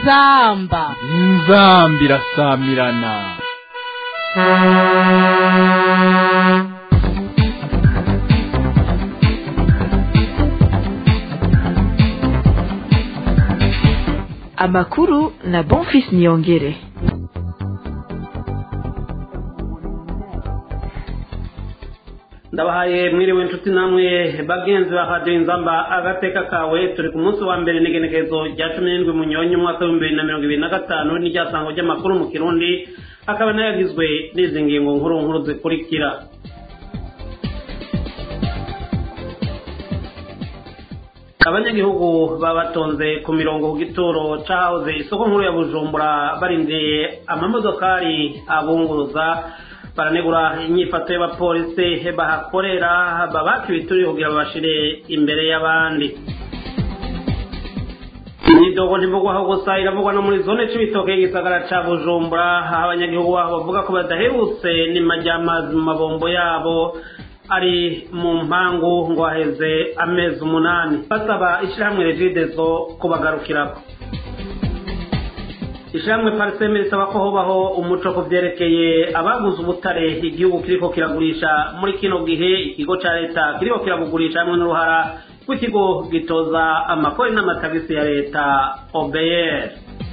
inzamba inzamba irasamirana amakuru na bonfis niyongere ndabahaye mwiriwe inshuti namwe bagenzi ba radiyo inzamba agateka kawe turi ku munsi wa mbere n'igenekerezo rya cumi n'indwi munyonyi umwaka w'ibihumbi bibiri na mirongo ibiri na gatanu n'iryasango ry'amakuru mu kirundi akaba nayagizwe n'izi ngingo nkuru nkuru zikurikira abanyagihugu baba batonze ku mirongo ku gituro cahoze isoko nkuru ya bujumbura barindiriye amamodokari abunguruza baranegura inyifato y'abapolisi bahakorera babaka ibituri kugira babashire imbere y'abandi imyidogo ntivugwaho gusa iravugwa no muri zone c'ibitoke y'igisagara ca bujumbura aho abanyagihugu baho bavuga ko badaherutse n'ima ry'amazi mu mabombo yabo ari mu mpangu ngo haheze amezi umunani basaba ishirahamwe regidezo kubagarukirako ishyirahamwe pariseme risaba ko hobaho umuco ku byerekeye abaguze ubutare igihugu kiriko kiragurisha muri kino gihe ikigo cya leta kiriko kirabugurisha hamwe n'uruhara rw'ikigo gitoza amakori n'amatagisi ya leta obr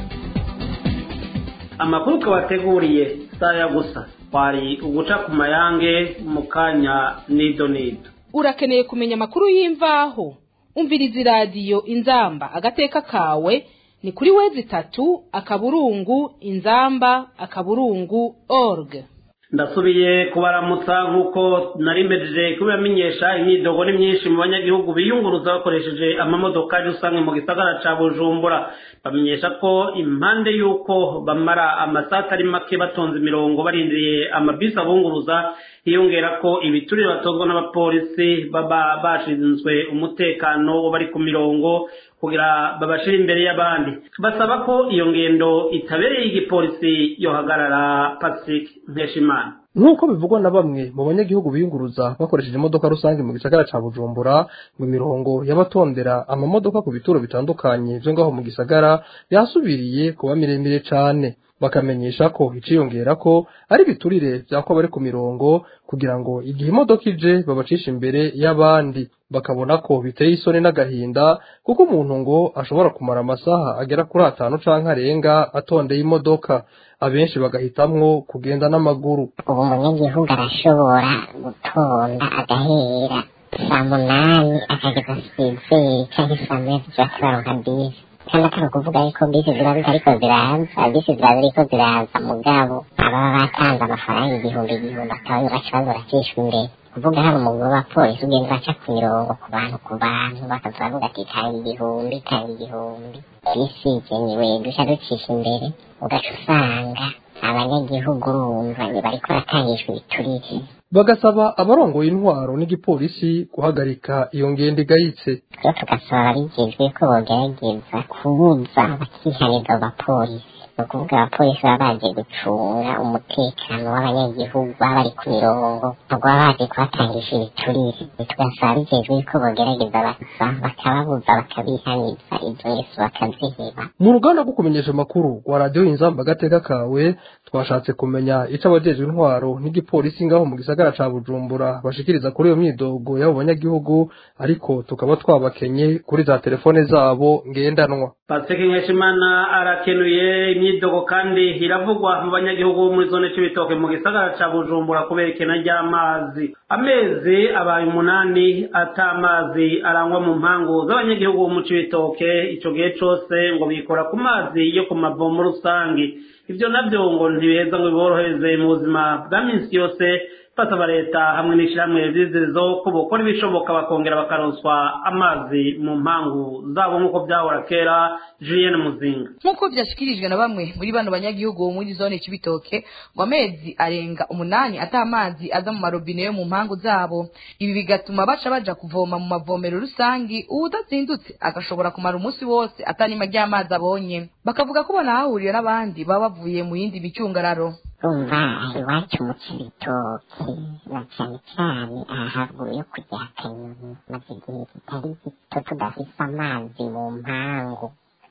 amakuru twabateguriye saya gusa twari uguca ku mayange mu kanya nido nido urakeneye kumenya amakuru y'imvaho umviriza iradiyo inzamba agateka kawe ni kuri wezi itatu akaburungu inzamba akaburungu org ndasubiye kubaramutsa nk'uko narimejeje kubibamenyesha imyidogo ni myinshi mu banyagihugu biyunguruza bakoresheje amamodokari rusange mu gisagara ca bujumbura bamenyesha ko impande y'uko bamara amasaha atari make batonze imirongo barindiriye amabisi abunguruza hiyongera ko ibiturire batozwa n'abapolisi baba bashinzwe umutekano bari ku mirongo kugira babashire imbere y'abandi basaba ko iyo ngendo itabereye igipolisi yohagarara pacifique nkeshimana nk'uko bivugwa na bamwe mu banyagihugu biyunguruza bakoresheje imodoka rusange mu gisagara ca bujumbura ngo imirongo y'abatondera amamodoka ku bituro bitandukanye vyo ngaho mu gisagara yasubiriye kuba miremire cane bakamenyesha ko iciyongera ko ari biturire vyako bari ku mirongo kugira ngo igihe imodoka ije babacisha imbere y'abandi bakabona ko biteye isoni n'agahinda kuko umuntu ngo ashobora kumara amasaha agera kuri atanu canke arenga atondeye imodoka abenshi bagahitamwo kugenda n'amaguru ubu umunyagihugu arashobora gutonda agahera saa munani akageza sizeri canke saa moya tuja turaronka bisi kandi atari ukuvuga yuko bisi ziba zitariko ziraza bisi ziba ziriko ziraza mugabo ababa batanze amafaranga igihumbi igihumbi akaba baca baza baracishwa imbere kuvuga hari umugabo wa polisi ugenda baca ku mirongo ku bantu ku bantu bakaza bavuga ati tanga igihumbi tanga igihumbi bisi igenewe duca ducisha imbere ugaca usanga abanyagihugu urumva bariko baratangishwa ibiturire bagasaba abarongoye intwaro n'igipolisi guhagarika iyo ngendo igayitse rero tugasaba ababijejwe ko bogerageza kubuza abakihanirwa abapolisi ni ukuvuga abapolisi baba baje gucunga umutekano w'abanyagihugu baba bari ku mirongo ntabwo baba baje kubatangisha ibiturire tugasaba ababijejwe ko bogerageza basa bakababuza bakabihaniza izo ngeso bakaziheba mu ruganda rwo kumenyesha amakuru rwa radiyo inzamba agateka kawe twashatse kumenya ico abajejwe intwaro n'igipolisi ngaho mu gisagara ca bujumbura bashikiriza kuri iyo myidogo y'abo banyagihugu ariko tukaba twabakenye kuri za telefone zabo ngendanwa pacifique nkeshimana arakenuye imyidogo kandi iravugwa mu banyagihugu bo muri zone c'ibitoke mu gisagara ca bujumbura kubera ikena ry'amazi amezi abaye umunani ata amazi arangwa mu mpangu z'abanyagihugu bo mu cibitoke ico gihe cose ngo bikora ku mazi yo ku mavomo rusangi ivyo navyo ngo ntibiheza ngo biborohereze mu buzima bwa minsi yose basaba leta hamwe n'ishirahamwe zizezo ko bokora ibishoboka bakongera bakaronswa amazi mu mpangu zabo nk'uko byahora kera julienne muzinga nk'uko byashyikirijwe na bamwe muri bano banyagihugu bo muri zone cy'ibitoke ngo amezi arenga umunani ata amazi aza mu marobine yo mu mpangu zabo ibi bigatuma baca baja kuvoma mu mavomero rusangi uwudazindutse agashobora kumara umunsi wose atanima ry'amazi abonye bakavuga ko banahahuriye n'abandi baba bavuye mu yindi micungararo urumva iwacu mu kibitoki na cyane cyane aha haruguru yo kujya kanyoni maze igihe kitari gito tudafise amazi mu mpangu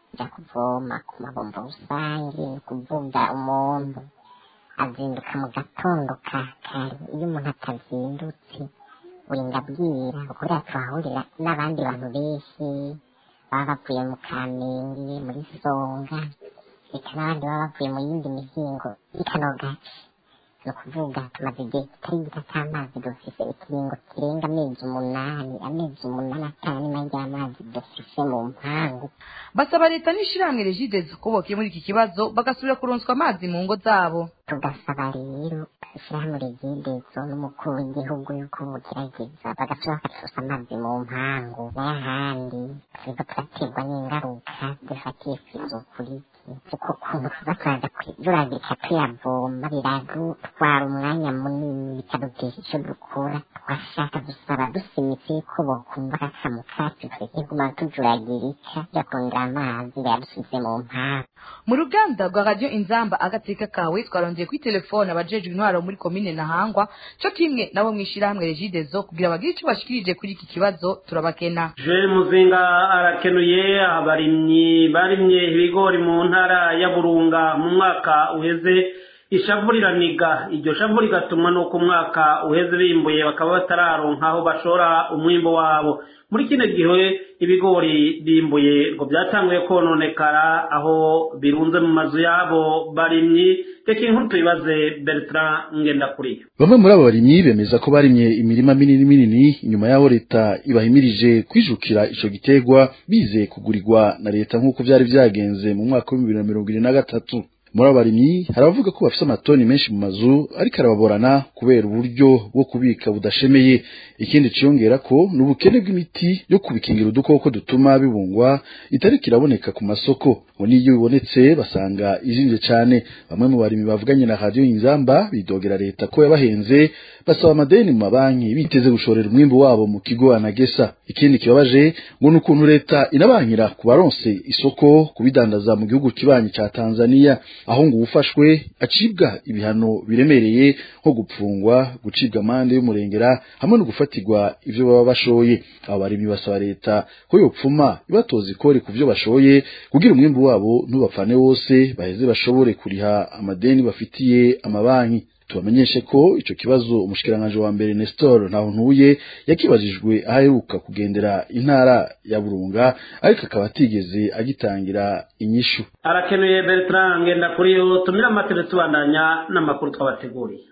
kujya kuvoma ku mabombo rusange ni ukuvuga umuntu azinduka mu gatondo ka kare iyo umuntu atazindutse burinda bwira kubera tuhahurira n'abandi bantu benshi baba bavuye mu kamenge muri songa reka n'abandi baba bavuye mu yindi mihingo y'ikano gace ni ukuvuga tumaze igihe kitari gito cy'amazi dufise ikiringo kirenga amezi umunani amezi umunani atanu n'imwe ry'amazi dufise mu mpangu basaba leta n'ishirahamwe regidezo ko bokiye muri iki kibazo bagasubira kuronswa amazi mu ngo zabo tugasaba rero ishyirahamwe regidezo n'umukuru w'igihugu yuko bugerageza bagasubira bakatusa amazi mu mpangu n'ayahandi turiko turaterwa n'ingaruka zifatiye kw'izuku rike kuko kuntu tuza turaza kujuragirika tuyavoma biradutwara umwanya munini bikadutesha ico dukora twashaka dusaba dusimitse yuko bokumva akakamu kacu tureke kuguma tujuragirika tujya kurondera amazi bayadusize mu mpangu mu ruganda rwa radiyo inzamba agateka kawe twarongeye kuri telefone abajejwe intwaro muri komine ntahangwa co kimwe nabo mw'ishirahamwe regidezo kugira bagire ico bashikirije kuri iki kibazo turabakena je muzinga arakenuye abarimyi barimye ibigori mu ntara ya burunga mu mwaka uheze ishavu riraniga iryo shavu rigatuma nuko umwaka uheze bimbuye bakaba batararonka aho bashora umwimbo wabo muri kino gihe ibigori bimbuye ngo byatanguye kononekara aho birunze mu mazu yabo barimyi reka inkuru tuyibaze bertrand ngendakuriyo bamwe muri abo barimyi bemeza ko barimye imirima minini minini inyuma y'aho leta ibahimirije kwijukira ico giterwa bize kugurirwa na leta nk'uko vyari vyagenze mu mwaka w'ibihumbi bibiri na mirongo ibiri na gatatu muri abo barimyi hari abavuga ko bafise amatoni menshi mu mazu ariko arababorana kubera uburyo bwo kubika budashemeye ikindi ciyongera ko ni ubukene bw'imiti yo kubikingira udukoko dutuma bibungwa itariko iraboneka ku masoko ngo n'iyo bibonetse basanga izimvye cane bamwe mu barimyi bavuganye na radiyo inzamba bidogera leta ko yabahenze basaba amadeni mu mabanki biteze gushorera umwimbu wabo mu kigo anagesa ikindi kibabaje ngo ni ukuntu leta inabankira ku baronse isoko kubidandaza mu gihugu kibanyi ca tanzania aho ngo uwufashwe acibwa ibihano biremereye nko gupfungwa gucibwa amande y'umurengera hamwe no gufatirwa ivyo baba bashoye abo barimyi basaba leta ko yopfuma ibatoza ikori ku vyo bashoye kugira umwimbu wabo ntubapfane wose baheze bashobore kuriha amadeni bafitiye amabanki tubamenyeshe ko ico kibazo umushikiranganje wa mbere Nestor Ntahuntuye yakibajijwe aheruka kugendera intara ya Burunga ariko akaba atigeze agitangira inyishu arakenuye bertrand ngendakuriyo tumira amatele tubandanya n'amakuru twabateguriye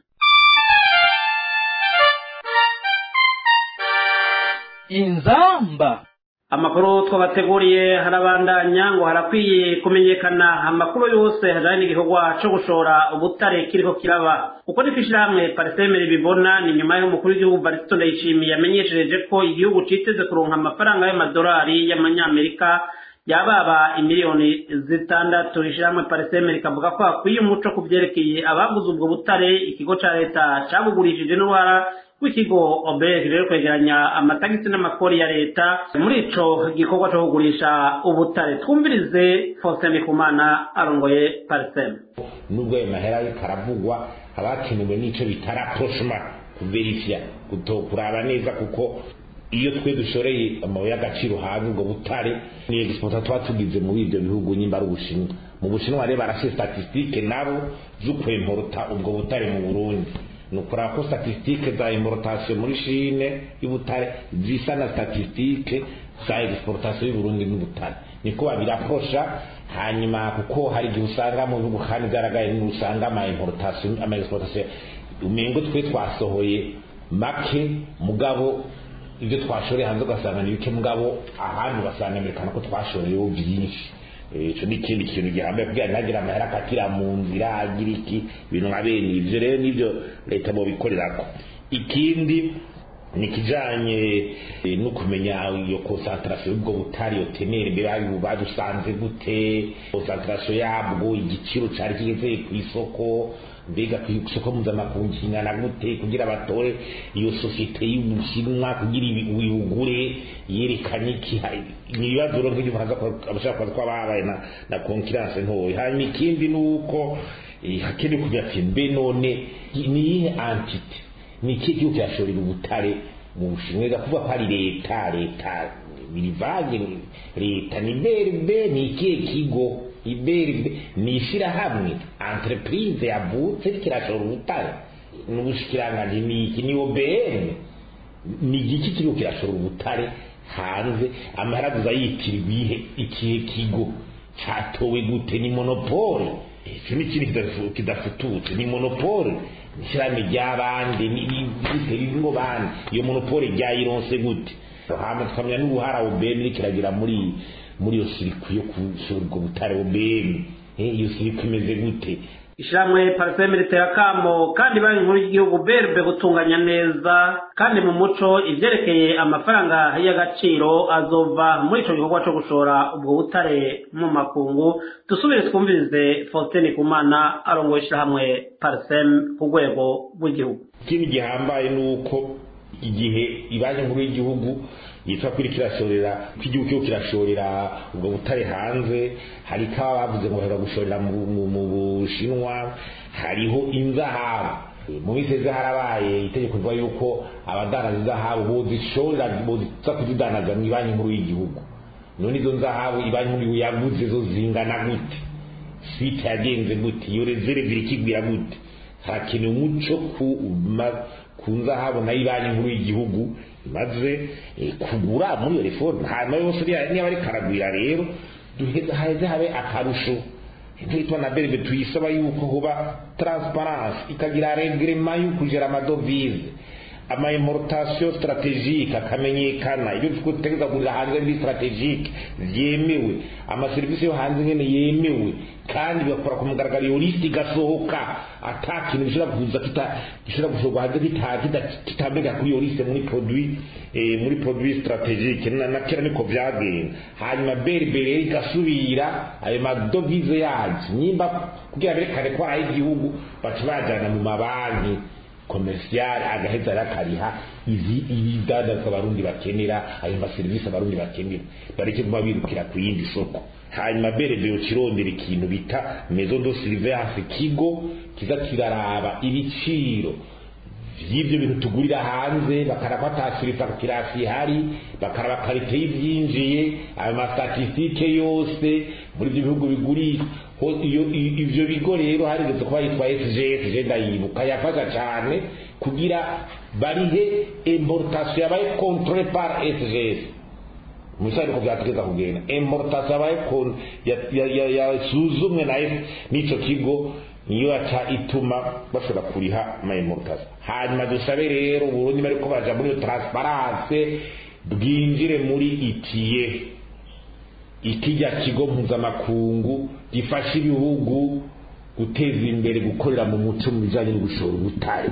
inzamba amakuru twabateguriye harabandanya ngo harakwiye kumenyekana amakuru yose hajanye n'igikorwa co gushora ubutare kiriko kiraba uko niko ishirahamwe parisemere bibona ni nyuma y'umukuru w'igihugu barisito ndayishimiye yamenyeshereje ko igihugu citeze kuronka amafaranga y'amadolari y'amanyamerika yababa imiliyoni zitandatu ishirahamwe parisemere rikavuga ko hakwiye umuco ku vyerekeye abaguze ubwo butare ikigo ca leta cabugurishije n'uruhara w'ikigo obeg rero kwegeranya amatagisi n'amakori ya leta muri ico gikorwa co kugurisha ubutare twumvirize faustin ndikumana arongoye parisem nubwo ayo mahera ariko aravugwa haba hakenewe n'ico bita rapprochema kuverifya kuraba neza kuko iyo twe dushoreye amabuye y'agaciro hanze ubwo butare ni exporta tuba tugize muri ibyo bihugu nyimba ari ubushinwa mu bushinwa rero barashe statistique nabo z'ukwemporota ubwo butare mu burundi ni ukuraba ko statistique za importation muri shine y'ubutare zisa na statistique za exportation y'uburundi n'ubutare niko babiraprosha hanyuma kuko hari igihe usanga mu bihugu kandi byaragaye usanga ama importation ama exportation umengo twe twasohoye make mugabo ibyo twashoreye hanze ugasanga ni bike mugabo ahandi ugasanga amerikana ko twashoreyeho byinshi ico ni ikindi kintu gihambaye kugira ntagire amahera akatira mu nzira agira iki ibintu nka bene ivyo rero nivyo leta bobikorerako ikindi ni kijanye no kumenya iyo concentration y'ubwo butari iyo tenere mbere badusanze gute concentration yabwo igiciro cari kigeze ku isoko mbega ku isoko mpuzamakungu kingana gute kugira batore iyo sosiyete y'ubushinwa kugira uyugure yerekanye iki ni ibibazo rero nk'ibyo abashaka kubaza ko babaye na na concurrence ntoya hanyuma ikindi ni uko hakenewe kugira ati mbe none ni iyihe entite ni iki gihugu cyashorera ubutare mu bushinwa kuvuga ko ari leta leta birivange leta ni brb ni ikihe kigo ibrb ni ishyirahamwe entreprise yavutse kirashora ubutare n'ubushikiranganji ni iki ni obm ni igiki kiriko kirashora ubutare hanze amaheraguza yitirirwa ihe ikihe kigo catowe gute ni monopole icyo ni ikintu kidafututse ni monopole ishyirahamwe ry'abandi ririmo bandi iyo monopole ryayironse gute hama tukamenya n'ubuhara obm rikiragira muri muri iyo sirikwi yo gushora ubwo butare obm iyo sirikwi imeze gute ishyirahamwe pariseme ritera akamo kandi banki nkuru y'igihugu berbe gutunganya neza kandi mu muco ibyerekeye amafaranga y'agaciro azova muri icyo gikorwa cyo gushora ubwo butare mu makungu dusubire twumvirize faustin kumana arongoye ishyirahamwe pariseme ku rwego rw'igihugu ikindi gihambaye ni uko igihe banki nkuru y'igihugu yitwa kuri kirashorera ko igihugu cyo kirashorera ubwo butare hanze hari kaba bavuze ngo bahera gushorera mu bushinwa hariho inzahabu mu minsi ejo harabaye itegeko rivuga yuko abadanaza izahabu bozishorera boza kuzidanaza mu banki nkuru y'igihugu none izo nzahabu banki nkuru yaguze zo zingana gute site yagenze gute iyo rezerve irikigwira gute harakenewe umuco ku nzahabu nayo banki nkuru y'igihugu maze kugura muri iyo reforme hanyuma yose niba ari karagwira rero haheze habe akarusho ntitwa na berbe tuyisaba yuko huba transparence ikagira regrema yo kugera amadovize ama importation strategique akamenyekana ibyo dutegereza kugurira hanze muri strategique byemewe amaserivisi yo hanze nyene yemewe kandi bigakora ku mugaragaro iyo lisiti igasohoka ata kintu gishobora kuza gishobora gushorwa hanze kitambega kuri iyo lisite muri produit muri produit strategique na kera niko vyagenda hanyuma berbe rero igasubira ayo madovize yacu nyimba kugira berekane ko ari igihugu baca bajana mu mabanki komercial agaheza rakariha izi ibidandazwa abarundi bakenera ayo maserivisi abarundi bakenera bareke kuba birukira ku yindi soko hanyuma berebe ukirondera ikintu bita maison de surveillance kigo kiza kiraraba ibiciro vy'ivyo bintu tugurira hanze bakaraba atasirifakirasi ihari bakaraba karite y'ivyinjiye ayo mastatistike yose muri ivyo bihugu bigurisha ivyo bigo rero harigeze kuba yitwa sgs je ndayibuka yafasha cane kugira barihe importation yabaye controle par sgs musari ko byategeza kugenda importation yabaye yasuzumwe na n'ico kigo niyo yaca ituma bashobora kuriha ama importation hanyuma dusabe rero uburundi bariko baja muri iyo transparence bwinjire muri itiye ikijya kigo mpuzamakungu gifasha ibihugu guteza imbere gukorera mu muco mu bijyanye no gushora ubutare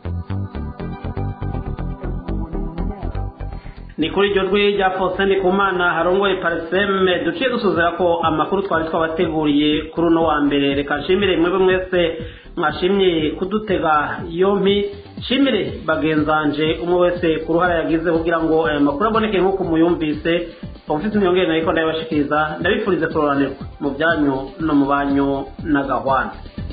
ni kuri iryo jwi rya faustin kumana harongoye pariseme duciye dusuzera ko amakuru twari twabateguriye kuri uno wa mbere reka nshimire mwebwe mwese mwashimye kudutega yompi nshimire bagenzanje umwe wese ku ruhare yagize kugira ngo aya makuru aboneke nk'uko muyumvise ufite imyongere nayo ko ndayabashikiriza ndabifurize kuroranirwa mu byanyu no mu banyu na gahwana